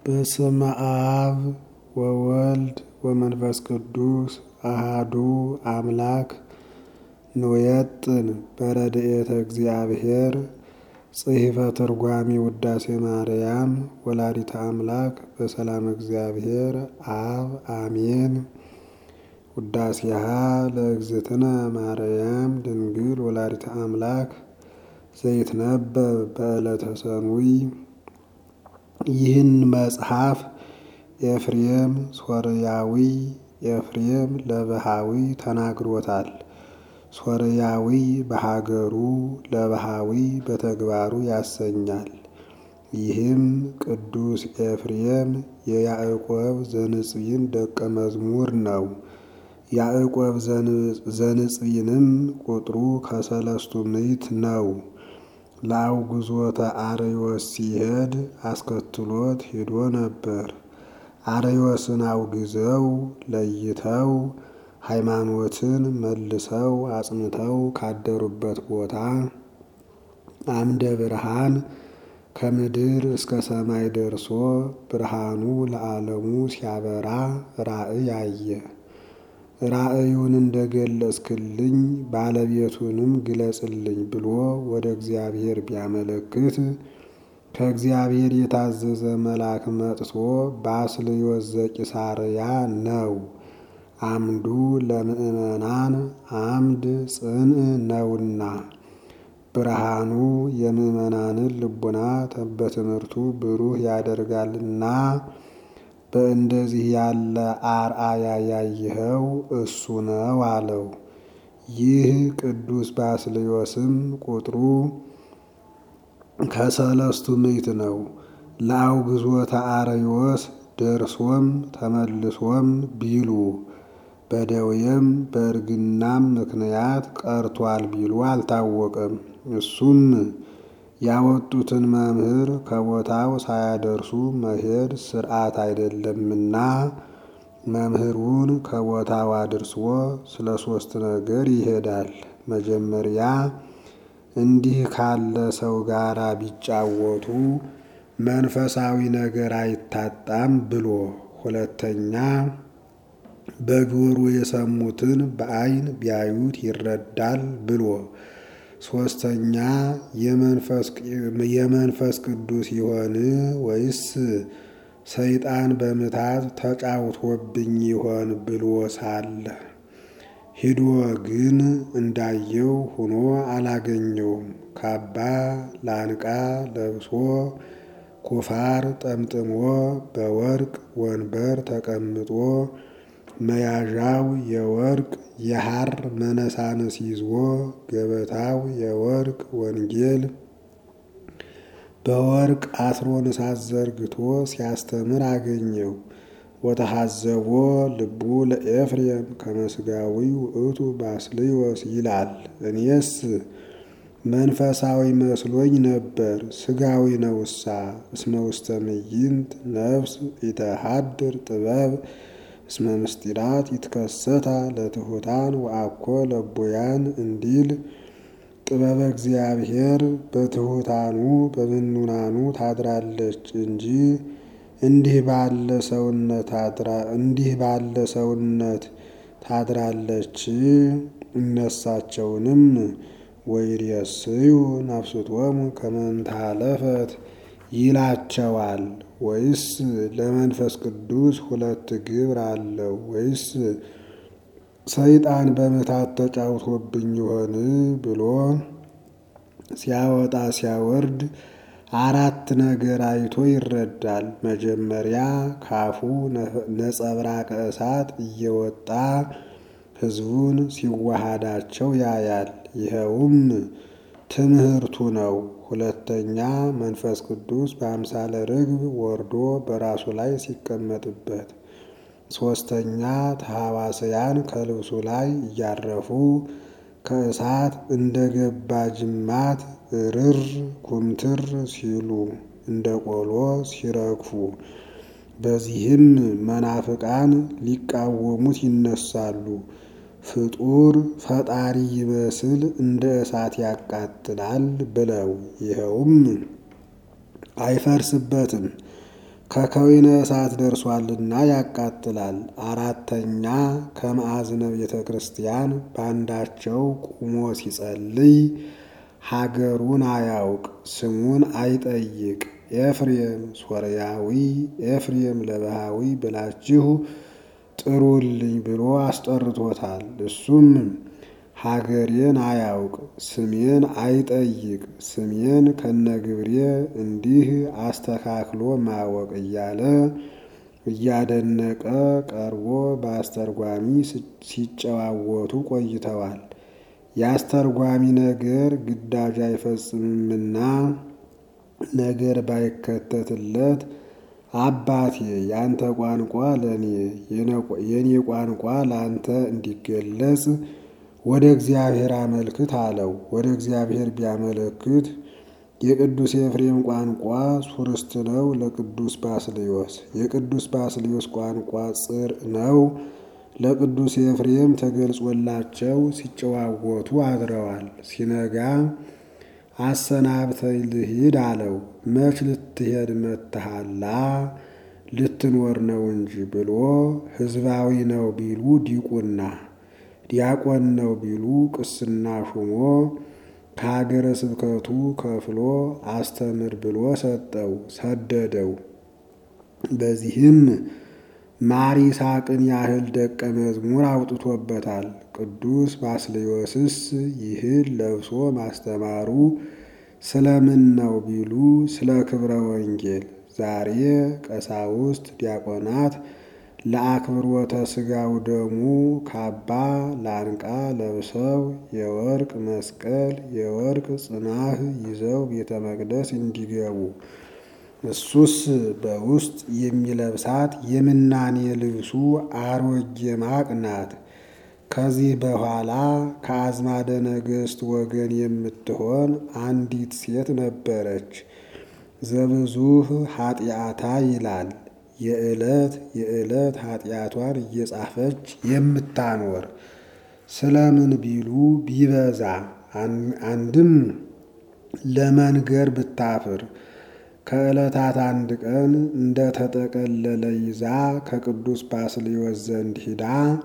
በስመ አብ ወወልድ ወመንፈስ ቅዱስ አሃዱ አምላክ ንወየጥን በረድኤተ እግዚአብሔር ጽሕፈ ትርጓሚ ውዳሴ ማርያም ወላዲተ አምላክ በሰላም እግዚአብሔር አብ አሜን። ውዳሴሃ ለእግዝእትነ ማርያም ድንግል ወላዲተ አምላክ ዘይትነበብ በዕለተ ሰኑይ። ይህን መጽሐፍ ኤፍሬም ሶርያዊ ኤፍሬም ለበሃዊ ተናግሮታል። ሶርያዊ በሀገሩ ለበሃዊ በተግባሩ ያሰኛል። ይህም ቅዱስ ኤፍሬም የያዕቆብ ዘንጽይን ደቀ መዝሙር ነው። ያዕቆብ ዘንጽይንም ቁጥሩ ከሰለስቱ ምዕት ነው። ለአውግዞተ አርዮስ ሲሄድ አስከትሎት ሄዶ ነበር። አርዮስን አውግዘው ለይተው ሃይማኖትን መልሰው አጽንተው ካደሩበት ቦታ አምደ ብርሃን ከምድር እስከ ሰማይ ደርሶ ብርሃኑ ለዓለሙ ሲያበራ ራእይ አየ። ራእዩን እንደገለጽክልኝ ባለቤቱንም ግለጽልኝ ብሎ ወደ እግዚአብሔር ቢያመለክት ከእግዚአብሔር የታዘዘ መልአክ መጥቶ ባስልዮስ ዘቂሳርያ ነው። አምዱ ለምእመናን አምድ ጽንዕ ነውና ብርሃኑ የምእመናንን ልቡና በትምህርቱ ብሩህ ያደርጋልና በእንደዚህ ያለ አርአያ ያየኸው እሱ ነው አለው። ይህ ቅዱስ ባስልዮስም ቁጥሩ ከሰለስቱ ምዕት ነው። ለአውግዞተ አርዮስ ደርሶም ተመልሶም ቢሉ በደዌም በእርግናም ምክንያት ቀርቷል ቢሉ አልታወቀም። እሱም ያወጡትን መምህር ከቦታው ሳያደርሱ መሄድ ስርዓት አይደለምና መምህሩን ከቦታው አድርሶ ስለ ሶስት ነገር ይሄዳል። መጀመሪያ እንዲህ ካለ ሰው ጋር ቢጫወቱ መንፈሳዊ ነገር አይታጣም ብሎ፣ ሁለተኛ በጆሮ የሰሙትን በዓይን ቢያዩት ይረዳል ብሎ፣ ሶስተኛ የመንፈስ ቅዱስ ይሆን ወይስ ሰይጣን በምታት ተጫውቶብኝ ይሆን ብሎ ሳለ ሂዶ ግን እንዳየው ሆኖ አላገኘውም። ካባ ላንቃ ለብሶ ኩፋር ጠምጥሞ በወርቅ ወንበር ተቀምጦ መያዣው የወርቅ የሐር መነሳንስ ይዞ ገበታው የወርቅ ወንጌል በወርቅ አስሮንሳት ዘርግቶ ሲያስተምር አገኘው። ወተሐዘቦ ልቡ ለኤፍሬም ከመስጋዊ ውእቱ ባስልዮስ ይላል። እኔስ መንፈሳዊ መስሎኝ ነበር፣ ስጋዊ ነውሳ። እስመ ውስተ ምይንት ነፍስ ኢተሃድር ጥበብ እስመ ምስጢራት ይትከሰታ ለትሑታን ወአኮ ለቦያን እንዲል ጥበበ እግዚአብሔር በትሑታኑ በምኑናኑ ታድራለች እንጂ እንዲህ ባለ ሰውነት እንዲህ ባለ ሰውነት ታድራለች። እነሳቸውንም ወይሬስዩ ነፍስቶሙ ከመ እንታለፈት ይላቸዋል። ወይስ ለመንፈስ ቅዱስ ሁለት ግብር አለው? ወይስ ሰይጣን በምታት ተጫውቶብኝ ይሆን ብሎ ሲያወጣ ሲያወርድ አራት ነገር አይቶ ይረዳል። መጀመሪያ ካፉ ነጸብራቀ እሳት እየወጣ ሕዝቡን ሲዋሃዳቸው ያያል። ይኸውም ትምህርቱ ነው። ሁለተኛ መንፈስ ቅዱስ በአምሳለ ርግብ ወርዶ በራሱ ላይ ሲቀመጥበት። ሶስተኛ ተሐዋስያን ከልብሱ ላይ እያረፉ ከእሳት እንደ ገባ ጅማት ርር ኩምትር ሲሉ እንደ ቆሎ ሲረግፉ፣ በዚህም መናፍቃን ሊቃወሙት ይነሳሉ። ፍጡር ፈጣሪ ይመስል እንደ እሳት ያቃጥላል ብለው ይኸውም አይፈርስበትም ከከዊነ እሳት ደርሷልና ያቃጥላል። አራተኛ ከማዕዝነ ቤተ ክርስቲያን በአንዳቸው ቁሞ ሲጸልይ ሀገሩን አያውቅ ስሙን አይጠይቅ ኤፍሬም ሶርያዊ ኤፍሬም ለባሃዊ ብላችሁ ጥሩልኝ ብሎ አስጠርቶታል። እሱም ሀገሬን አያውቅ ስሜን አይጠይቅ ስሜን ከነግብሬ እንዲህ አስተካክሎ ማወቅ እያለ እያደነቀ ቀርቦ በአስተርጓሚ ሲጨዋወቱ ቆይተዋል። የአስተርጓሚ ነገር ግዳጅ አይፈጽምምና ነገር ባይከተትለት አባቴ ያንተ ቋንቋ ለእኔ የእኔ ቋንቋ ለአንተ እንዲገለጽ ወደ እግዚአብሔር አመልክት አለው። ወደ እግዚአብሔር ቢያመለክት የቅዱስ ኤፍሬም ቋንቋ ሱርስት ነው ለቅዱስ ባስልዮስ፣ የቅዱስ ባስልዮስ ቋንቋ ጽር ነው ለቅዱስ ኤፍሬም ተገልጾላቸው ሲጨዋወቱ አድረዋል። ሲነጋ አሰናብተኝ ልሂድ አለው። መች ልትሄድ መተሃላ ልትኖር ነው እንጂ ብሎ ሕዝባዊ ነው ቢሉ ዲቁና፣ ዲያቆን ነው ቢሉ ቅስና ሹሞ ከሀገረ ስብከቱ ከፍሎ አስተምር ብሎ ሰጠው ሰደደው። በዚህም ማር ይስሐቅን ያህል ደቀ መዝሙር አውጥቶበታል። ቅዱስ ባስልዮስስ ይህን ለብሶ ማስተማሩ ስለምን ነው ቢሉ ስለ ክብረ ወንጌል። ዛሬ ቀሳውስት ዲያቆናት ለአክብሮተ ሥጋው ደሙ ካባ ላንቃ ለብሰው የወርቅ መስቀል የወርቅ ጽናህ ይዘው ቤተ መቅደስ እንዲገቡ እሱስ በውስጥ የሚለብሳት የምናኔ ልብሱ አሮጌ ማቅ ናት። ከዚህ በኋላ ከአዝማደ ነገሥት ወገን የምትሆን አንዲት ሴት ነበረች። ዘብዙህ ኃጢአታ ይላል። የዕለት የዕለት ኃጢአቷን እየጻፈች የምታኖር ስለምን ቢሉ ቢበዛ አንድም ለመንገር ብታፍር ከዕለታት አንድ ቀን እንደ ተጠቀለለ ይዛ ከቅዱስ ባስልዮስ ዘንድ ሂዳ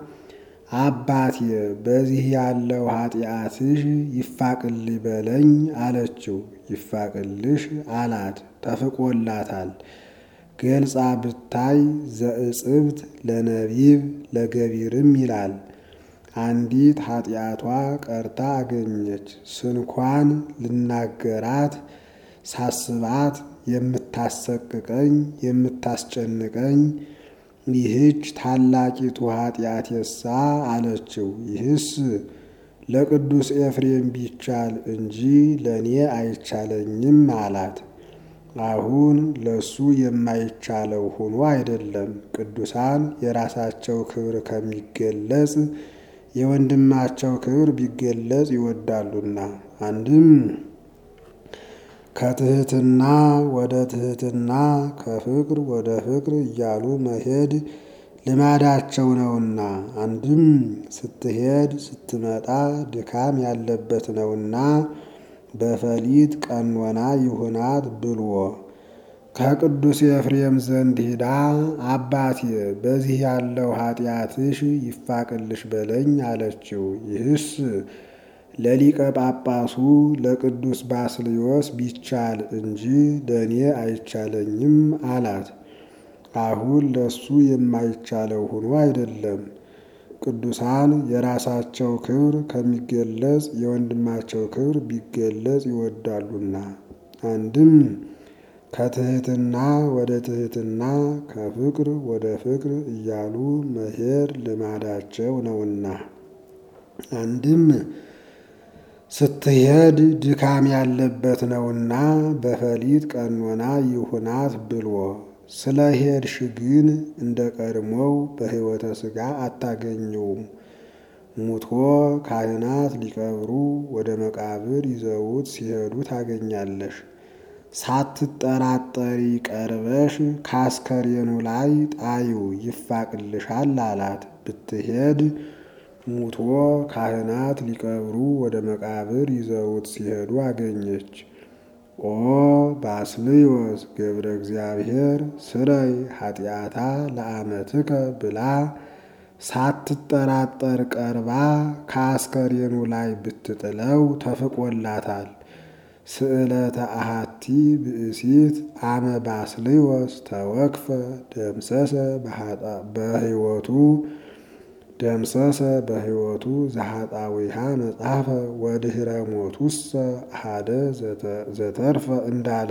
አባቴ በዚህ ያለው ኃጢአትሽ ይፋቅልኝ በለኝ አለችው። ይፋቅልሽ አላት። ተፍቆላታል። ገልጻ ብታይ ዘእጽብት ለነቢብ ለገቢርም ይላል። አንዲት ኃጢአቷ ቀርታ አገኘች። ስንኳን ልናገራት ሳስባት የምታሰቅቀኝ የምታስጨንቀኝ ይህች ታላቂቱ ኃጢአት የሳ አለችው። ይህስ ለቅዱስ ኤፍሬም ቢቻል እንጂ ለእኔ አይቻለኝም አላት። አሁን ለሱ የማይቻለው ሆኖ አይደለም። ቅዱሳን የራሳቸው ክብር ከሚገለጽ የወንድማቸው ክብር ቢገለጽ ይወዳሉና አንድም ከትህትና ወደ ትህትና ከፍቅር ወደ ፍቅር እያሉ መሄድ ልማዳቸው ነውና፣ አንድም ስትሄድ ስትመጣ ድካም ያለበት ነውና በፈሊጥ ቀኖና ይሁናት ብልዎ ከቅዱስ ኤፍሬም ዘንድ ሂዳ አባቴ በዚህ ያለው ኃጢአትሽ ይፋቅልሽ በለኝ አለችው። ይህስ ለሊቀ ጳጳሱ ለቅዱስ ባስልዮስ ቢቻል እንጂ ለእኔ አይቻለኝም አላት። አሁን ለሱ የማይቻለው ሆኖ አይደለም። ቅዱሳን የራሳቸው ክብር ከሚገለጽ የወንድማቸው ክብር ቢገለጽ ይወዳሉና አንድም ከትህትና ወደ ትህትና ከፍቅር ወደ ፍቅር እያሉ መሄድ ልማዳቸው ነውና አንድም ስትሄድ ድካም ያለበት ነውና በፈሊጥ ቀኖና ይሁናት ብልዎ ስለ ሄድሽ ግን እንደ ቀድሞው በሕይወተ ሥጋ አታገኘውም። ሙቶ ካህናት ሊቀብሩ ወደ መቃብር ይዘውት ሲሄዱ ታገኛለሽ። ሳትጠራጠሪ ቀርበሽ ካስከሬኑ ላይ ጣዩ ይፋቅልሻል አላት። ብትሄድ ሙቶ ካህናት ሊቀብሩ ወደ መቃብር ይዘውት ሲሄዱ አገኘች። ኦ ባስልዮስ ገብረ እግዚአብሔር ስረይ ኃጢአታ ለአመትከ ብላ ሳትጠራጠር ቀርባ ከአስከሬኑ ላይ ብትጥለው ተፍቆላታል። ስዕለተ አሃቲ ብእሲት አመ ባስልዮስ ተወክፈ ደምሰሰ በሕይወቱ ደምሰሰ በሕይወቱ ዘኃጣዊሃ መጽሐፈ ወድኅረ ሞቱሰ አሐደ ዘተርፈ እንዳለ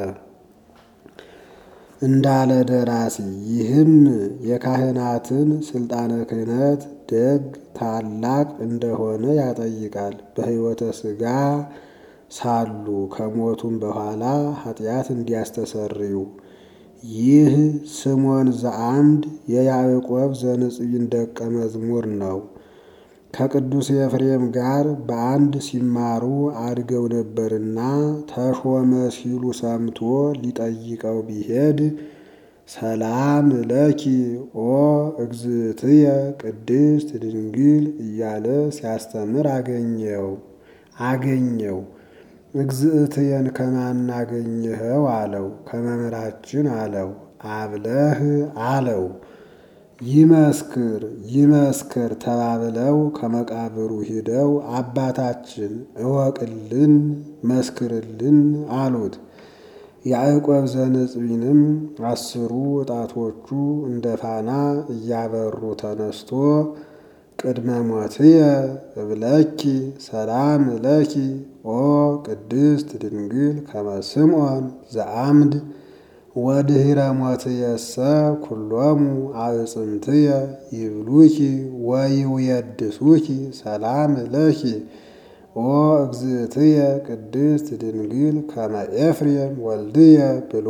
እንዳለ ደራሲ ይህም የካህናትን ስልጣነ ክህነት ደግ ታላቅ እንደሆነ ያጠይቃል። በሕይወተ ሥጋ ሳሉ ከሞቱም በኋላ ኃጢአት እንዲያስተሰርዩ ይህ ስሞን ዘአምድ የያዕቆብ ዘንጽይን ደቀ መዝሙር ነው። ከቅዱስ ኤፍሬም ጋር በአንድ ሲማሩ አድገው ነበርና ተሾመ ሲሉ ሰምቶ ሊጠይቀው ቢሄድ ሰላም ለኪ ኦ እግዝእትየ ቅድስት ድንግል እያለ ሲያስተምር አገኘው አገኘው። እግዝእትየን ከማን አገኘኸው አለው። ከመምህራችን አለው። አብለህ አለው። ይመስክር ይመስክር ተባብለው ከመቃብሩ ሂደው አባታችን እወቅልን መስክርልን አሉት። ያዕቆብ ዘንጽቢንም አስሩ ጣቶቹ እንደ ፋና እያበሩ ተነስቶ ቅድመ ሞትየ እብለኪ ሰላም ለኪ ኦ ቅድስት ድንግል ከመ ስምዖን ዘአምድ ወድኅረ ሞትየሰ ኩሎሙ አዕጽምትየ ይብሉኪ ወይውየድሱኪ ሰላም ለኪ ኦ እግዝእትየ ቅድስት ድንግል ከመ ኤፍሬም ወልድየ ብሎ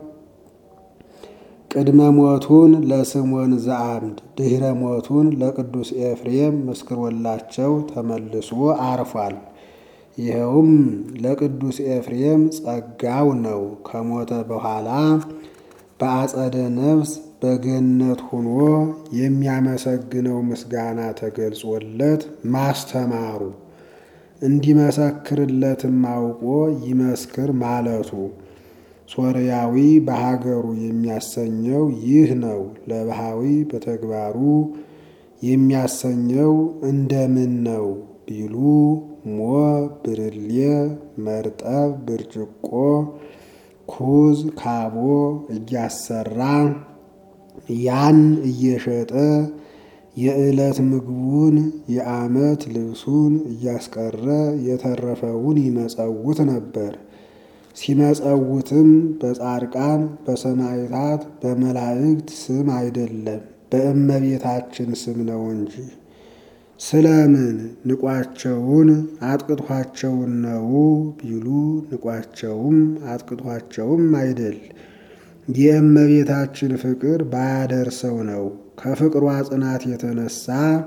ቅድመ ሞቱን ለስምዖን ዘአምድ ድኅረ ሞቱን ለቅዱስ ኤፍሬም መስክሮላቸው ተመልሶ አርፏል። ይኸውም ለቅዱስ ኤፍሬም ጸጋው ነው። ከሞተ በኋላ በአጸደ ነፍስ በገነት ሆኖ የሚያመሰግነው ምስጋና ተገልጾለት ማስተማሩ እንዲመሰክርለትም አውቆ ይመስክር ማለቱ ሶርያዊ በሀገሩ የሚያሰኘው ይህ ነው። ለባሃዊ በተግባሩ የሚያሰኘው እንደምን ነው ቢሉ ሞ ብርሌ፣ መርጠብ፣ ብርጭቆ፣ ኩዝ፣ ካቦ እያሰራ ያን እየሸጠ የዕለት ምግቡን የዓመት ልብሱን እያስቀረ የተረፈውን ይመጸውት ነበር። ሲመጸውትም በጻድቃን በሰማዕታት በመላእክት ስም አይደለም በእመቤታችን ስም ነው እንጂ። ስለምን ንቋቸውን አጥቅቷቸውን ነው ቢሉ ንቋቸውም አጥቅቷቸውም አይደል የእመቤታችን ፍቅር ባያደርሰው ነው። ከፍቅሯ ጽናት የተነሳ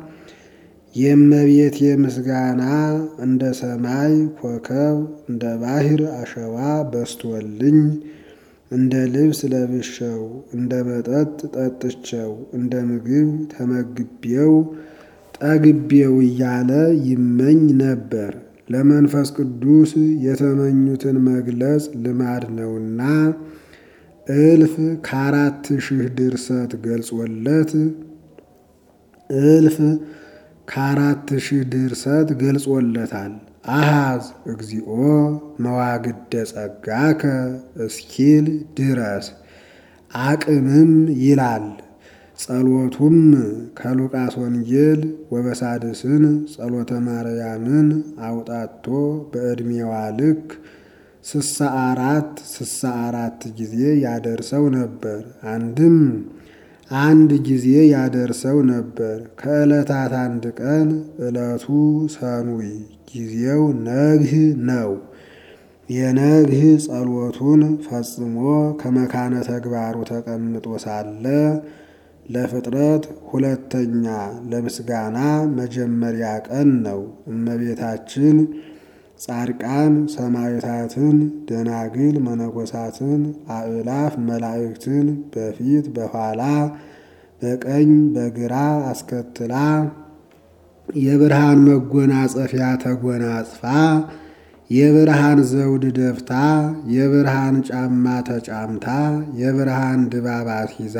የእመቤቴ ምስጋና እንደ ሰማይ ኮከብ እንደ ባሕር አሸዋ በስቶልኝ እንደ ልብስ ለብሼው እንደ መጠጥ ጠጥቼው እንደ ምግብ ተመግቤው ጠግቤው እያለ ይመኝ ነበር። ለመንፈስ ቅዱስ የተመኙትን መግለጽ ልማድ ነውና እልፍ ከአራት ሺህ ድርሰት ገልጾለት እልፍ ከአራት ሺህ ድርሰት ገልጾለታል። አሃዝ እግዚኦ መዋግደ ጸጋከ እስኪል ድረስ አቅምም ይላል። ጸሎቱም ከሉቃስ ወንጌል ወበሳድስን ጸሎተ ማርያምን አውጣቶ በዕድሜዋ ልክ ስሳ አራት ስሳ አራት ጊዜ ያደርሰው ነበር። አንድም አንድ ጊዜ ያደርሰው ነበር። ከዕለታት አንድ ቀን ዕለቱ ሰኑይ ጊዜው ነግህ ነው። የነግህ ጸሎቱን ፈጽሞ ከመካነ ተግባሩ ተቀምጦ ሳለ ለፍጥረት ሁለተኛ ለምስጋና መጀመሪያ ቀን ነው። እመቤታችን ጻድቃን ሰማዕታትን፣ ደናግል መነኮሳትን፣ አእላፍ መላእክትን በፊት በኋላ በቀኝ በግራ አስከትላ የብርሃን መጎናጸፊያ ተጎናጽፋ የብርሃን ዘውድ ደፍታ የብርሃን ጫማ ተጫምታ የብርሃን ድባባት ይዛ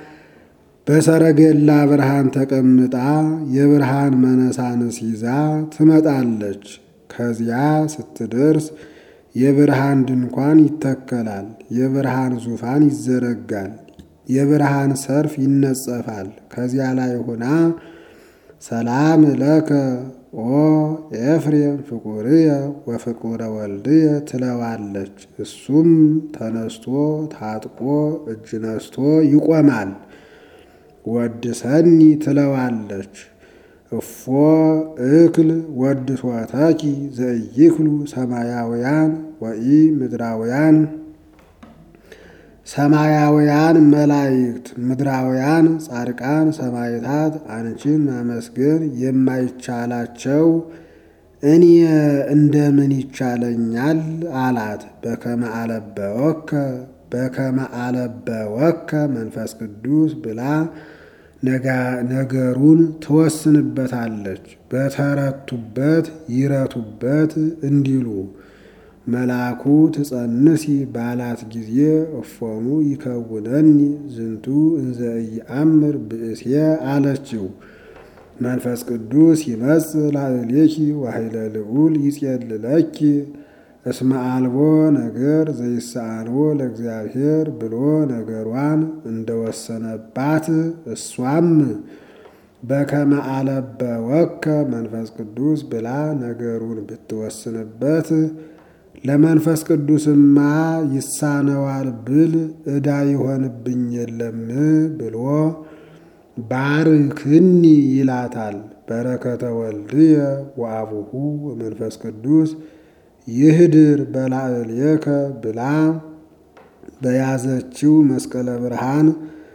በሰረገላ ብርሃን ተቀምጣ የብርሃን መነሳንስ ይዛ ትመጣለች። ከዚያ ስትደርስ የብርሃን ድንኳን ይተከላል። የብርሃን ዙፋን ይዘረጋል። የብርሃን ሰርፍ ይነጸፋል። ከዚያ ላይ ሆና ሰላም ለከ ኦ ኤፍሬም ፍቁርየ ወፍቁረ ወልድየ ትለዋለች። እሱም ተነስቶ ታጥቆ እጅ ነስቶ ይቆማል። ወድሰኒ ትለዋለች። እፎ እክል ወድሶተኪ ዘኢይክሉ ሰማያውያን ወኢ ምድራውያን ሰማያውያን መላእክት ምድራውያን ጻድቃን ሰማዕታት አንቺን ማመስገን የማይቻላቸው እኔ እንደምን ይቻለኛል አላት። በከመ አለበወከ በከመ አለበወከ መንፈስ ቅዱስ ብላ ነገሩን ትወስንበታለች። በተረቱበት ይረቱበት እንዲሉ መልአኩ ትጸንሲ ባላት ጊዜ እፎኑ ይከውነኒ ዝንቱ እንዘ ኢየአምር ብእሴ አለችው። መንፈስ ቅዱስ ይመጽእ ላዕሌኪ ወኃይለ ልዑል ይጼልለኪ እስመ አልቦ ነገር ዘይሳአንዎ ለእግዚአብሔር ብሎ ነገሯን እንደወሰነባት እሷም በከመ አለበወከ መንፈስ ቅዱስ ብላ ነገሩን ብትወስንበት ለመንፈስ ቅዱስማ ይሳነዋል ብል ዕዳ ይሆንብኝ የለም ብሎ ባርክኒ ይላታል። በረከተ ወልድየ ወአቡሁ ወመንፈስ ቅዱስ ይህድር በላዕሌከ ብላ በያዘችው መስቀለ ብርሃን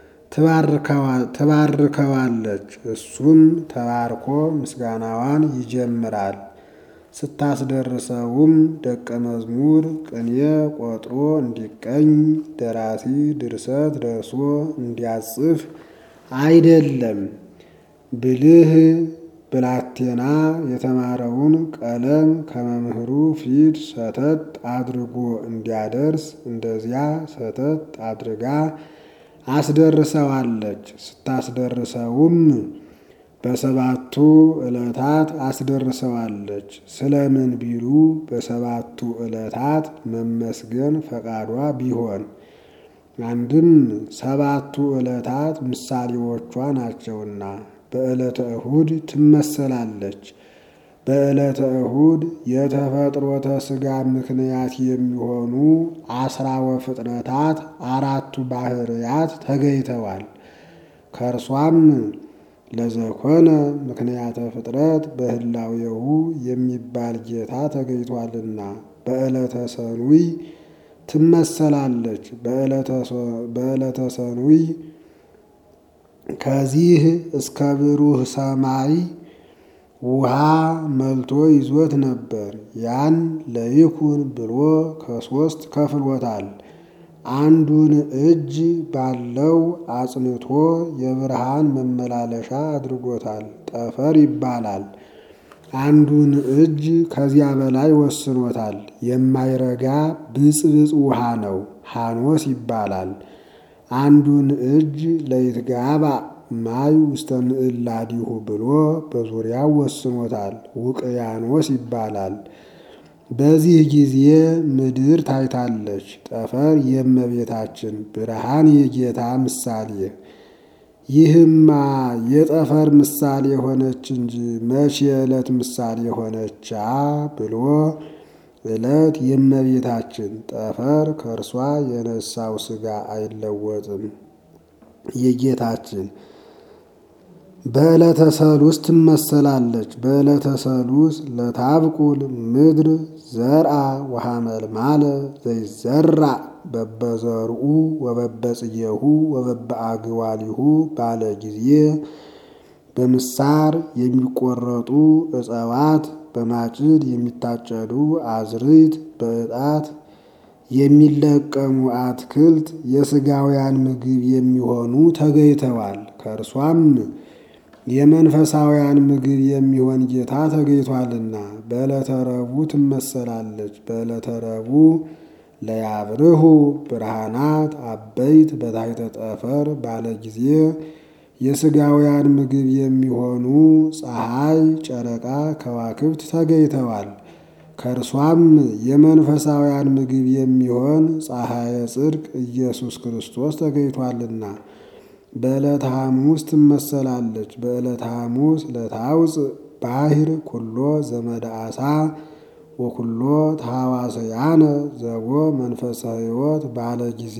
ትባርከዋለች። እሱም ተባርኮ ምስጋናዋን ይጀምራል። ስታስደርሰውም ደቀ መዝሙር ቅኔ ቆጥሮ እንዲቀኝ ደራሲ ድርሰት ደርሶ እንዲያጽፍ አይደለም። ብልህ ብላቴና የተማረውን ቀለም ከመምህሩ ፊት ሰተት አድርጎ እንዲያደርስ እንደዚያ ሰተት አድርጋ አስደርሰዋለች። ስታስደርሰውም በሰባቱ ዕለታት አስደርሰዋለች። ስለምን ቢሉ በሰባቱ ዕለታት መመስገን ፈቃዷ ቢሆን አንድም ሰባቱ ዕለታት ምሳሌዎቿ ናቸውና በዕለተ እሁድ ትመሰላለች። በዕለተ እሁድ የተፈጥሮተ ሥጋ ምክንያት የሚሆኑ አስራወ ፍጥረታት አራቱ ባህርያት ተገኝተዋል። ከእርሷም ለዘኮነ ምክንያተ ፍጥረት በህላዌሁ የሚባል ጌታ ተገኝቷልና በዕለተ ሰኑይ ትመሰላለች። በዕለተ ሰኑይ ከዚህ እስከ ብሩህ ሰማይ ውሃ መልቶ ይዞት ነበር። ያን ለይኩን ብሎ ከሶስት ከፍሎታል። አንዱን እጅ ባለው አጽንቶ የብርሃን መመላለሻ አድርጎታል። ጠፈር ይባላል። አንዱን እጅ ከዚያ በላይ ወስኖታል። የማይረጋ ብጽብጽ ውሃ ነው። ሐኖስ ይባላል። አንዱን እጅ ለይትጋባ ማይ ውስተ ምዕላዲሁ ብሎ በዙሪያው ወስኖታል። ውቅያኖስ ይባላል። በዚህ ጊዜ ምድር ታይታለች። ጠፈር የእመቤታችን ብርሃን የጌታ ምሳሌ። ይህማ የጠፈር ምሳሌ ሆነች እንጂ መቼ የዕለት ምሳሌ ሆነቻ ብሎ ዕለት የእመቤታችን ጠፈር ከእርሷ የነሳው ሥጋ አይለወጥም። የጌታችን በዕለተ ሰሉስ ትመሰላለች። በዕለተ ሰሉስ ለታብቁል ምድር ዘርአ ወሐመልማለ ዘይዘራ በበዘርኡ ወበበጽየሁ ወበበአግዋሊሁ ባለ ጊዜ በምሳር የሚቆረጡ እጽዋት፣ በማጭድ የሚታጨዱ አዝርዕት፣ በዕጣት የሚለቀሙ አትክልት የሥጋውያን ምግብ የሚሆኑ ተገኝተዋል። ከእርሷም የመንፈሳውያን ምግብ የሚሆን ጌታ ተገኝቷልና በዕለተ ረቡዕ ትመሰላለች። በዕለተ ረቡዕ ለያብርሁ ብርሃናት አበይት በታሕተ ጠፈር ባለ ጊዜ የሥጋውያን ምግብ የሚሆኑ ፀሐይ፣ ጨረቃ፣ ከዋክብት ተገኝተዋል። ከእርሷም የመንፈሳውያን ምግብ የሚሆን ፀሐየ ጽድቅ ኢየሱስ ክርስቶስ ተገኝቷልና በዕለተ ሐሙስ ትመሰላለች። በዕለተ ሐሙስ ለታውፅእ ባሕር ኩሎ ዘመደ ዓሣ ወኩሎ ተሐዋስያነ ዘቦ መንፈሰ ሕይወት ባለ ጊዜ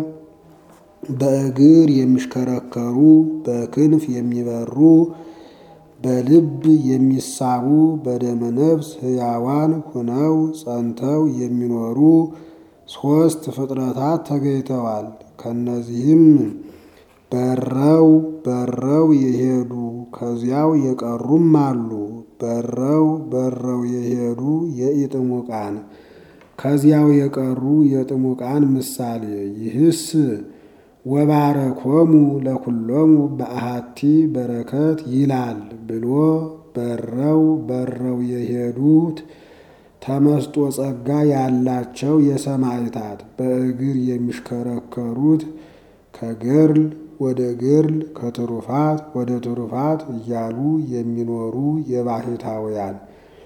በእግር የሚሽከረከሩ በክንፍ የሚበሩ በልብ የሚሳቡ በደመ ነፍስ ሕያዋን ሁነው ጸንተው የሚኖሩ ሦስት ፍጥረታት ተገኝተዋል። ከእነዚህም በረው በረው የሄዱ ከዚያው የቀሩም አሉ። በረው በረው የሄዱ የኢጥሙቃን ከዚያው የቀሩ የጥሙቃን ምሳሌ ይህስ ወባረኮሙ ለኩሎሙ በአሃቲ በረከት ይላል ብሎ በረው በረው የሄዱት ተመስጦ ጸጋ ያላቸው የሰማዕታት በእግር የሚሽከረከሩት ከገርል ወደ ገርል ከትሩፋት ወደ ትሩፋት እያሉ የሚኖሩ የባሕታውያን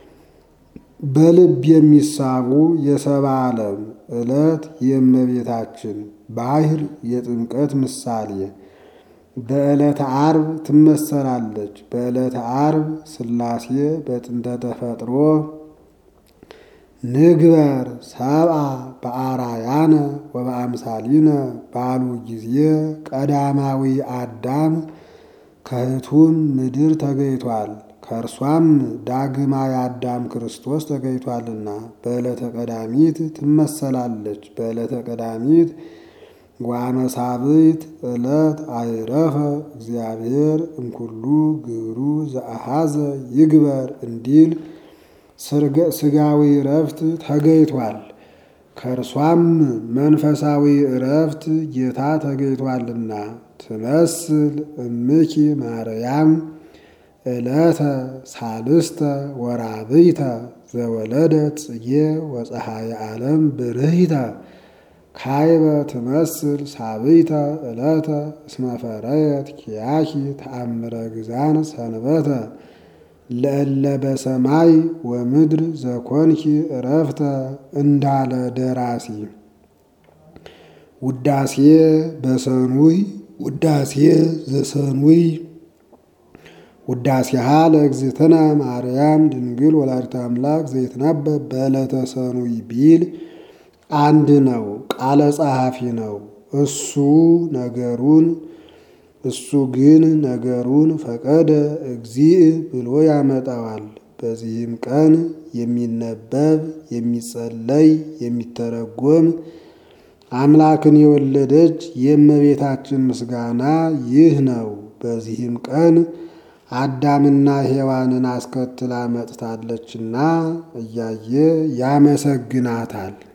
በልብ የሚሳቡ የሰባ ዓለም ዕለት የእመቤታችን ባሕር የጥምቀት ምሳሌ በዕለተ ዓርብ ትመሰላለች። በዕለተ ዓርብ ሥላሴ በጥንተ ተፈጥሮ ንግበር ሰብአ በአራያነ ወበአምሳሊነ ባሉ ጊዜ ቀዳማዊ አዳም ከሕቱም ምድር ተገኝቷል። ከእርሷም ዳግማዊ አዳም ክርስቶስ ተገኝቷልና በዕለተ ቀዳሚት ትመሰላለች። በዕለተ ቀዳሚት ዋመሳብዕት ዕለት አይረፈ እግዚአብሔር እምኩሉ ግብሩ ዘአሃዘ ይግበር እንዲል ሥጋዊ እረፍት ተገኝቷል። ከእርሷም መንፈሳዊ እረፍት ጌታ ተገኝቷልና ትመስል እምኪ ማርያም ዕለተ ሳልስተ ወራብይተ ዘወለደት ጽጌ ወፀሐየ ዓለም ብርሂተ ካይበ ትመስል ሳብይተ ዕለተ እስመ ፈረየት ኪያኪ ተአምረ ግዛን ሰንበተ ለእለ በሰማይ ወምድር ዘኮንኪ እረፍተ እንዳለ ደራሲ ውዳሴ በሰኑይ ውዳሴ ዘሰኑይ ውዳሴሃ ለእግዝእትነ ማርያም ድንግል ወላዲተ አምላክ ዘይትነበብ በዕለተ ሰኑይ ቢል አንድ ነው። ቃለ ጸሐፊ ነው። እሱ ነገሩን እሱ ግን ነገሩን ፈቀደ እግዚእ ብሎ ያመጣዋል። በዚህም ቀን የሚነበብ የሚጸለይ የሚተረጎም አምላክን የወለደች የእመቤታችን ምስጋና ይህ ነው። በዚህም ቀን አዳምና ሔዋንን አስከትላ መጥታለችና እያየ ያመሰግናታል።